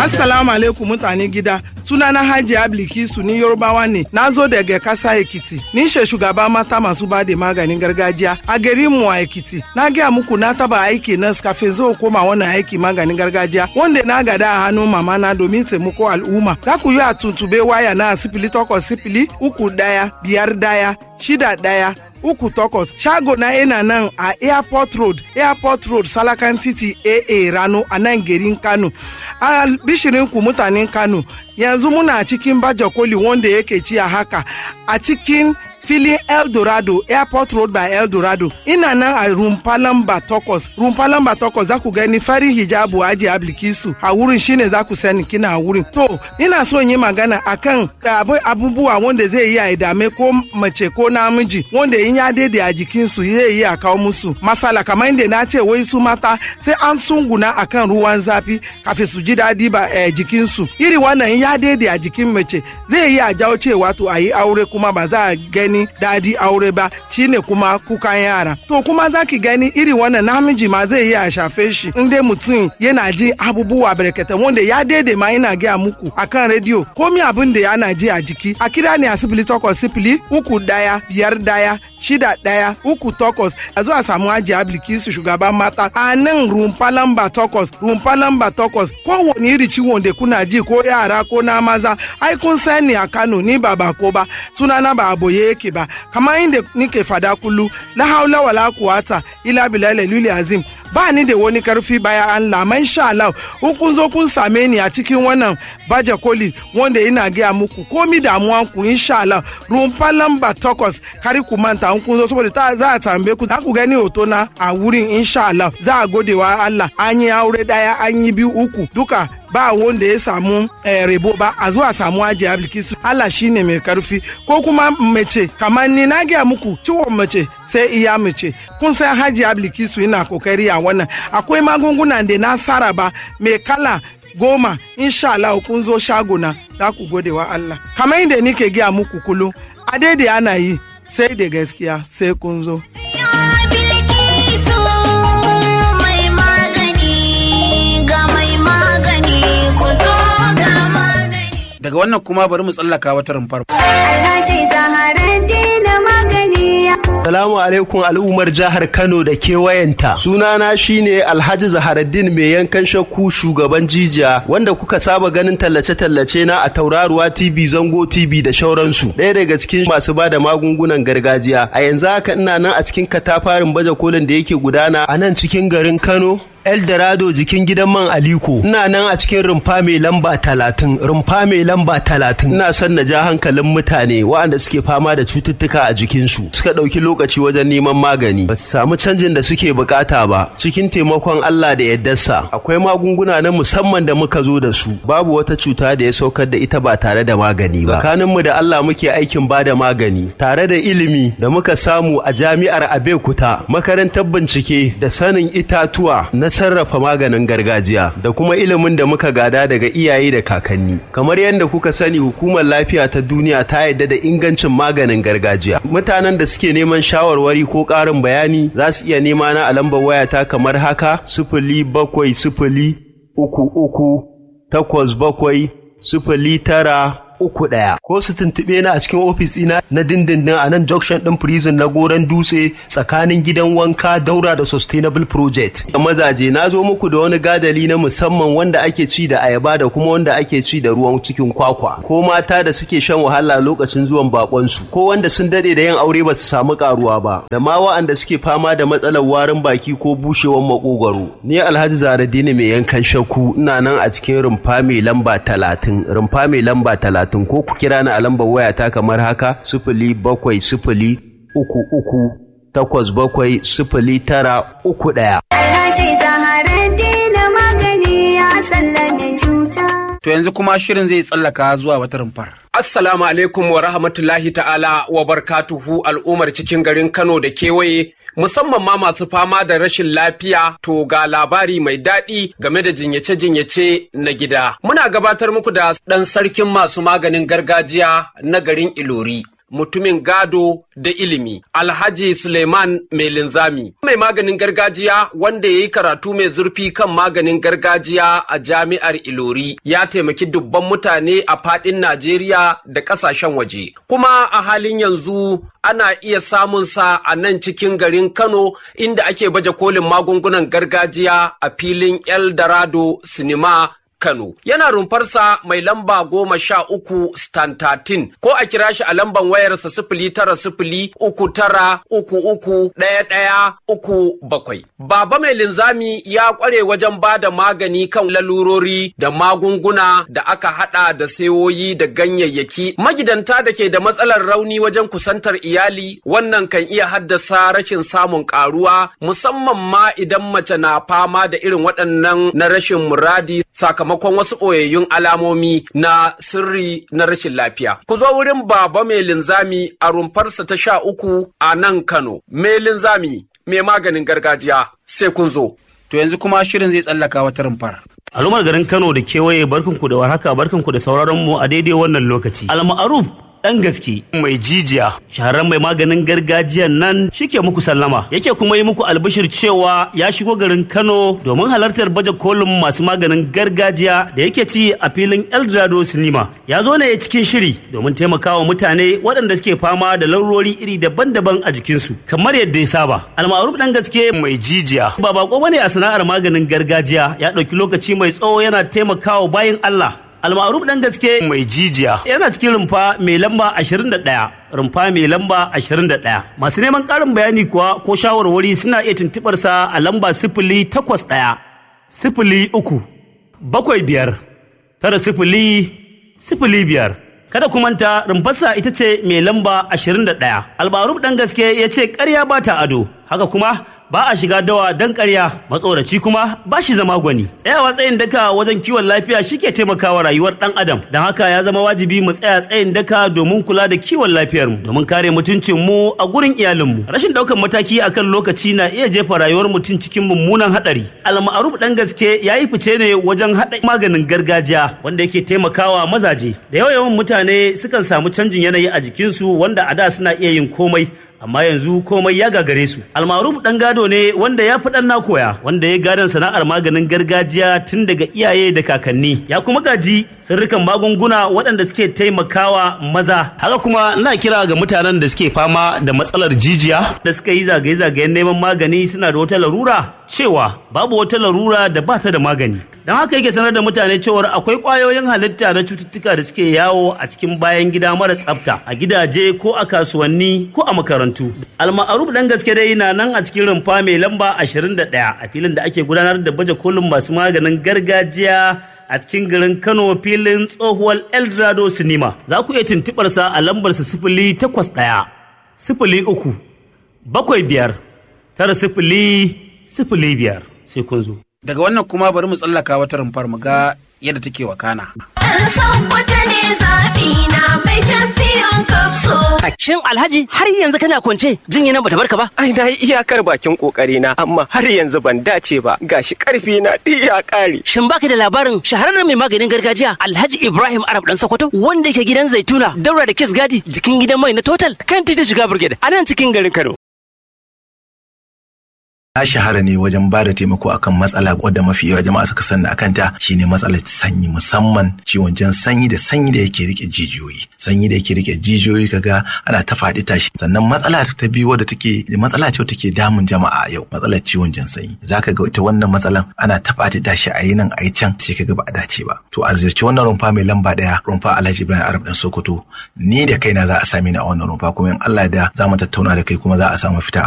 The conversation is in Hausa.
Assalamu alaikum mutane gida. Sunana Haji Ablikisu ni Yorubawa ne. Na zo daga kasa Ekiti. Ni she shugaba mata masu ba da maganin gargajiya a garin mu a Ekiti. Na gaya muku na taba aiki na kafin zo koma wannan aiki maganin gargajiya wanda na gada a hannun mama na domin taimako al'umma. Za ku yi a tuntube waya na sifili takwas sifili uku daya biyar daya shida daya uku takwas shago na ina nan a airport road airport road salakan titi aa rano a nan garin kano a bishirin ku mutanen kano yanzu muna cikin baje koli wanda yake ci a haka a cikin filin eldorado airport road by eldorado ina nan a rumfa lamba takwas rumfa lamba takwas za ku gani farin hijabu aji ablikisu a wurin shine za ku sani kina a wurin to ina so yi magana akan abubuwa wanda zai yi a dame ko mace ko namiji wanda in ya daidai a jikinsu zai yi a kawo musu masala kamar inda na ce wai su mata sai an sunguna akan ruwan zafi kafin su ji daɗi ba eh, jikinsu iri wannan in ya daidai a jikin mace zai yi a jawo cewa to a yi aure kuma ba za a gani gani dadi aure ba shine kuma kukan yara to kuma zaki gani iri wannan namiji ma zai iya shafe shi in dai mutum yana ji abubuwa barkatai wanda ya daidai ma ina gaya muku akan rediyo komi abin da yana ji a jiki a kira ne a sifili takwas sifili uku daya biyar daya shida daya uku takwas a zuwa samu aji ablikisu shugaban mata a nan rumfa lamba takwas rumfa lamba takwas kowane iri ciwon da kuna ji ko yara ko na maza ai kun sani a kano ni ba bako ba sunana ba aboye yake ba kamar inda nike fada kullu la haula wala quwata ila billahi lili azim ba ni da wani karfi baya Allah man sha Allah in kun zo kun same ni a cikin wannan baje koli wanda ina gaya muku komi damuwan ku insha Allah rumfa lamba takwas kari ku manta in kun zo saboda ta za a tambaye ku za ku gani hoto na a wurin insha Allah za a gode wa Allah an yi aure daya an yi biyu uku duka ba wanda ya samu eh, rebo ba a zuwa samu ajiye ablikisu Allah shine mai karfi ko kuma mace kamar ni na gaya muku ciwon mace sai iya mace kun san haji ablikisu ina kokari a wannan akwai magungunan da na saraba mai kala goma insha Allah kun zo shagona za ku gode wa Allah kamar inda nike gaya muku kullum a daidai ana yi sai da gaskiya sai kun zo daga wannan kuma bari mu tsallaka wata rumfar. Alhaji Zaharaddin magani. Salamu alaikum al'ummar jihar Kano da kewayenta. Sunana shine Alhaji Zaharaddin mai yankan shakku shugaban jijiya wanda kuka saba ganin tallace-tallace na a Tauraruwa TV, Zango TV da shauransu. Ɗaya daga cikin masu ba da magungunan gargajiya. A yanzu haka ina nan a cikin katafarin baje kolin da yake gudana a nan cikin garin Kano. Eldorado jikin gidan man Aliko. Ina nan a cikin rumfa mai lamba talatin, rumfa mai lamba talatin. Ina son na ja hankalin mutane waɗanda suke fama da cututtuka a jikinsu. Suka ɗauki lokaci wajen neman magani. Ba su samu canjin da suke bukata ba. Cikin taimakon Allah da yaddarsa. Akwai magunguna na musamman da muka zo da su. Babu wata cuta da ya saukar da ita ba tare da magani ba. Tsakaninmu da Allah muke aikin ba da magani. Tare da ilimi da muka samu a jami'ar Abeokuta. Makarantar bincike da sanin itatuwa na sarrafa maganin gargajiya da kuma ilimin da muka gada daga iyaye da kakanni kamar yadda kuka sani hukumar lafiya ta duniya ta yarda da ingancin maganin gargajiya mutanen da suke neman shawarwari ko ƙarin bayani za su iya nema na a lambar wayata kamar haka sifili bakwai sifili uku uku takwas bakwai sifili tara uku ɗaya ko su tuntuɓe na a cikin ofis ɗina na dindindin a nan junction ɗin prison na goron dutse tsakanin gidan wanka daura da sustainable project da mazaje na zo muku da wani gadali na musamman wanda ake ci da ayaba da kuma wanda ake ci da ruwan cikin kwakwa ko mata da suke shan wahala lokacin zuwan bakonsu ko wanda sun dade da yin aure ba su samu karuwa ba da ma wa'anda suke fama da matsalar warin baki ko bushewar makogwaro ni alhaji zaradini mai yankan shakku ina nan a cikin rumfa mai lamba talatin rumfa mai lamba talatin talatin ko ku kira ni a lambar wayata kamar haka sifili bakwai sifili uku uku takwas bakwai sifili tara uku ɗaya. Alhaji Zaharaddin magani ya sallame cuta. To yanzu kuma shirin zai tsallaka zuwa wata rumfar. Assalamu alaikum wa rahmatullahi ta'ala wa barkatuhu al'ummar cikin garin Kano da kewaye musamman ma masu fama da rashin lafiya to ga labari mai daɗi game da jinyace-jinyace na gida. Muna gabatar muku da ɗan sarkin masu maganin gargajiya na garin Ilori. mutumin gado da ilimi alhaji suleiman mai linzami mai maganin gargajiya wanda ya yi karatu mai zurfi kan maganin gargajiya a jami'ar ilori ya taimaki dubban mutane a fadin najeriya da kasashen waje kuma a halin yanzu ana iya samun sa a nan cikin garin kano inda ake baje kolin magungunan gargajiya a filin eldorado sinima Kano. Yana rumfarsa mai lamba goma sha uku stantatin ko a kira shi a lamban wayarsa sifili tara sifili uku tara uku uku ɗaya ɗaya uku bakwai. Baba mai linzami ya ƙware wajen ba da magani kan lalurori da magunguna da aka haɗa da sayoyi da ganyayyaki. Magidanta da ke da matsalar rauni wajen kusantar iyali wannan kan iya haddasa rashin samun ƙaruwa musamman ma idan mace na fama da irin waɗannan na rashin muradi sakamakon wasu ɓoyayyun alamomi na sirri na rashin lafiya. Ku zo wurin baba mai linzami a rumfarsa ta sha uku a nan Kano. Mai linzami mai maganin gargajiya sai kun zo. To yanzu kuma shirin zai tsallaka wata rumfar. al'ummar garin kano da kewaye barkanku da warhaka barkanku da sauraron mu a daidai wannan lokaci al-ma'ruf dan gaske mai jijiya shahararren mai maganin gargajiyan nan shike muku sallama yake kuma yi muku albishir cewa ya shigo garin kano domin halartar baje kolin masu maganin gargajiya da yake ci a filin eldorado sinima ya zo ne cikin shiri domin taimakawa mutane waɗanda suke fama da laurori iri daban-daban a jikinsu kamar yadda ya saba al-ma'ruf dan gaske mai jijiya ba bako bane a sana'ar maganin gargajiya ya ɗauki lokaci mai tsawo yana taimakawa bayan Allah almaruf dan gaske mai jijiya yana cikin rumfa mai lamba 21 rumfa mai lamba 21 masu neman karin bayani kuwa ko shawarwari suna iya tuntubar sa a lamba sifili takwas ɗaya sifili uku bakwai biyar tara sifili sifili biyar kada ku manta rumfarsa ita ce mai lamba 21 albaruf dan gaske ya ce karya ba ta ado haka kuma ba a shiga dawa dan karya matsoraci kuma ba shi zama gwani tsayawa tsayin daka wajen kiwon lafiya shike taimakawa rayuwar dan adam don haka ya zama wajibi mu tsaya tsayin daka domin kula da kiwon lafiyar mu domin kare mutuncin mu a gurin iyalin mu rashin daukan mataki akan lokaci na iya jefa rayuwar mutum cikin mummunan hadari alma'aruf dan gaske ya yi fice ne wajen hada maganin gargajiya wanda yake taimakawa mazaje da yawa yawan mutane sukan samu canjin yanayi a jikinsu wanda a da suna iya yin komai amma yanzu komai ya gagare su almaruf dan gado ne wanda ya fi dan na koya wanda ya gadon sana'ar maganin gargajiya tun daga iyaye da kakanni ya kuma gaji sirrikan magunguna waɗanda suke taimakawa maza haka kuma ina kira ga mutanen da suke fama da matsalar jijiya da suka yi zagaye-zagayen neman magani suna da wata larura cewa babu wata larura da ba ta da magani don haka yake sanar da mutane cewar akwai ƙwayoyin halitta na cututtuka da suke yawo a cikin bayan gida mara tsafta a gidaje ko a kasuwanni ko a makarantu alma'aruf dan gaske dai na nan a cikin rumfa mai lamba 21 a filin da ake gudanar da baje kolin masu maganin gargajiya a cikin garin kano filin tsohuwar eldorado sinima za ku iya tuntuɓar sa a lambarsa sifili takwas ɗaya sifili uku bakwai biyar tara sifili sifili biyar sai kun zo Daga wannan kuma bari mu tsallaka wata rumfar mu ga yadda take wakana. An san wata ne zaɓi na mai champion cup so. Shin Alhaji har yanzu kana kwance jinya nan bata barka ba? Ai na yi iyakar bakin kokari na amma har yanzu ban dace ba gashi karfi na duk ya kare. Shin baka da labarin shahararren mai maganin gargajiya Alhaji Ibrahim Arab dan Sokoto wanda yake gidan Zaituna daura da Kiss Gadi jikin gidan mai na Total kan titin shiga Brigade a nan cikin garin Kano. na shahara ne wajen ba da taimako akan matsala wadda mafi yawa jama'a suka sanna akan ta shine matsalar sanyi musamman ciwon jan sanyi da sanyi da yake rike jijiyoyi sanyi da yake rike jijiyoyi kaga ana ta faɗi tashi sannan matsala ta biyu wadda take matsala ce take damun jama'a yau matsalar ciwon jan sanyi zaka ga ita wannan matsalan ana ta faɗi tashi a yi nan a yi can sai kaga ba a dace ba to a ziyarci wannan rumfa mai lamba ɗaya rumfa Alhaji Ibrahim Arab dan Sokoto ni da kaina za a same ni a wannan rumfa kuma in Allah da za mu tattauna da kai kuma za a samu fita